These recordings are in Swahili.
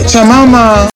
cha mama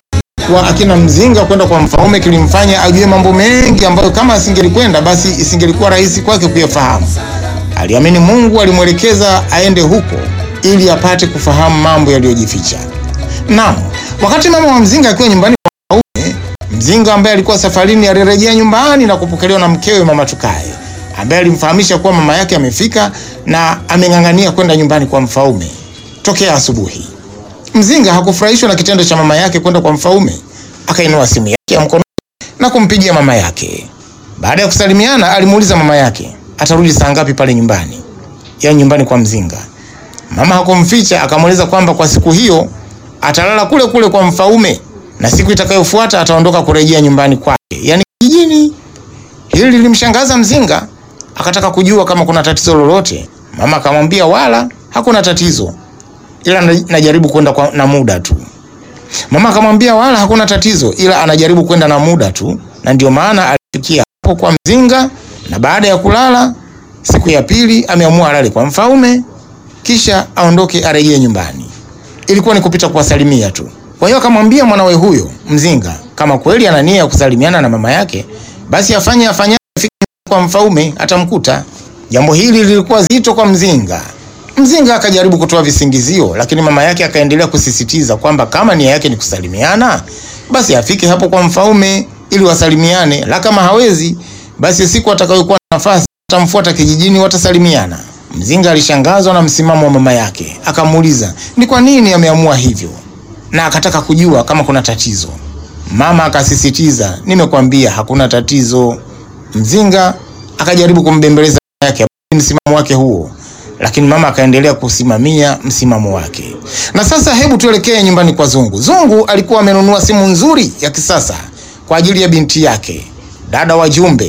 wa akina Mzinga kwenda kwa Mfaume kilimfanya ajue mambo mengi ambayo kama asingelikwenda basi isingelikuwa rahisi kwake kuyafahamu. Aliamini Mungu alimwelekeza aende huko ili apate kufahamu mambo yaliyojificha. Naam, wakati mama wa Mzinga akiwa nyumbani kwa Mfaume, Mzinga ambaye alikuwa safarini alirejea nyumbani na kupokelewa na mkewe mama Tukae ambaye alimfahamisha kuwa mama yake amefika na ameng'ang'ania kwenda nyumbani kwa Mfaume tokea asubuhi. Mzinga hakufurahishwa na kitendo cha mama yake kwenda kwa Mfaume, akainua simu yake ya mkono na kumpigia mama yake. Baada ya kusalimiana, alimuuliza mama yake atarudi saa ngapi pale nyumbani, ya nyumbani kwa Mzinga. Mama hakumficha, akamweleza kwamba kwa siku hiyo atalala kule kule kwa Mfaume na siku itakayofuata ataondoka kurejea nyumbani kwake, yani kijijini. Hili lilimshangaza Mzinga, akataka kujua kama kuna tatizo lolote. Mama akamwambia wala hakuna tatizo, ila na- najaribu kwenda kwa- na muda tu. Mama akamwambia wala hakuna tatizo, ila anajaribu kwenda na muda tu, na ndio maana alifikia hapo kwa Mzinga, na baada ya kulala siku ya pili ameamua alale kwa Mfaume kisha aondoke arejee nyumbani. Ilikuwa ni kupita kuwasalimia tu. Kwa hiyo akamwambia mwanawe huyo Mzinga kama kweli ana nia ya kusalimiana na mama yake, basi afanye afanye afike kwa Mfaume atamkuta. Jambo hili lilikuwa zito kwa Mzinga. Mzinga akajaribu kutoa visingizio, lakini mama yake akaendelea kusisitiza kwamba kama nia yake ni kusalimiana, basi afike hapo kwa Mfaume ili wasalimiane, la kama hawezi, basi siku atakayokuwa na nafasi atamfuata kijijini, watasalimiana. Mzinga alishangazwa na msimamo wa mama yake, akamuuliza ni kwa nini ameamua hivyo, na akataka kujua kama kuna tatizo. Mama akasisitiza, nimekwambia hakuna tatizo. Mzinga akajaribu kumbembeleza mama yake msimamo wake huo, lakini mama akaendelea kusimamia msimamo wake. Na sasa hebu tuelekee nyumbani kwa Zungu. Zungu alikuwa amenunua simu nzuri ya kisasa kwa ajili ya binti yake, dada wa Jumbe.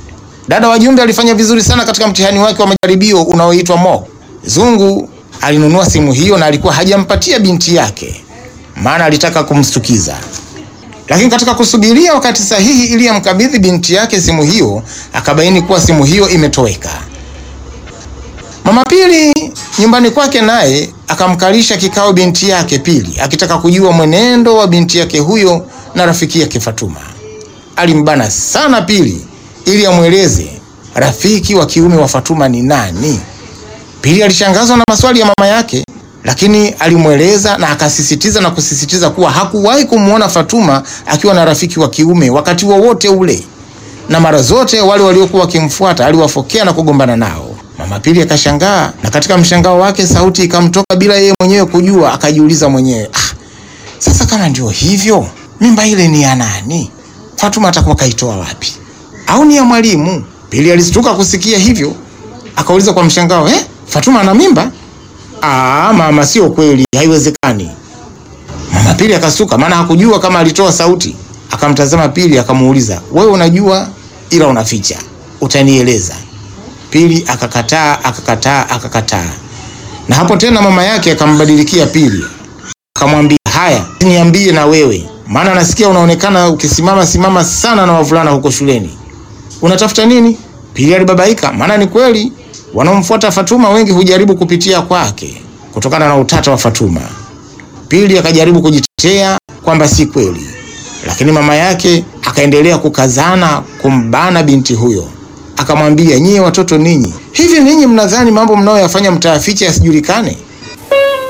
Dada wa Jumbe alifanya vizuri sana katika mtihani wake wa majaribio unaoitwa mock. Zungu alinunua simu hiyo na alikuwa hajampatia binti yake, maana alitaka kumstukiza. Lakini katika kusubiria wakati sahihi ili amkabidhi binti yake simu hiyo, akabaini kuwa simu hiyo imetoweka. Mama Pili nyumbani kwake naye akamkalisha kikao binti yake Pili, akitaka kujua mwenendo wa binti yake huyo na rafiki yake Fatuma. Alimbana sana Pili ili amweleze rafiki wa kiume wa Fatuma ni nani. Pili alishangazwa na maswali ya mama yake, lakini alimweleza na akasisitiza na kusisitiza kuwa hakuwahi kumwona Fatuma akiwa na rafiki wa kiume wakati wowote ule, na mara zote wale waliokuwa wakimfuata aliwafokea na kugombana nao. Mama Pili akashangaa, na katika mshangao wake sauti ikamtoka bila yeye mwenyewe kujua. Akajiuliza mwenyewe, ah, sasa kama ndio hivyo, mimba ile ni ya nani? Fatuma atakuwa kaitoa wapi? Au ni ya mwalimu? Pili alistuka kusikia hivyo, akauliza kwa mshangao, eh, Fatuma ana mimba? Ah, mama, sio kweli, haiwezekani. Mama Pili akasuka, maana hakujua kama alitoa sauti. Akamtazama Pili akamuuliza, wewe unajua ila unaficha, utanieleza? Pili akakataa, akakataa, akakataa. Na hapo tena mama yake akambadilikia Pili, akamwambia haya, niambie na wewe, maana nasikia unaonekana ukisimama simama sana na wavulana huko shuleni. Unatafuta nini? Pili alibabaika, maana ni kweli wanaomfuata Fatuma wengi hujaribu kupitia kwake kutokana na utata wa Fatuma. Pili akajaribu kujitetea kwamba si kweli, lakini mama yake akaendelea kukazana kumbana binti huyo, akamwambia nyie watoto ninyi, hivi ninyi mnadhani mambo mnayoyafanya mtayaficha yasijulikane?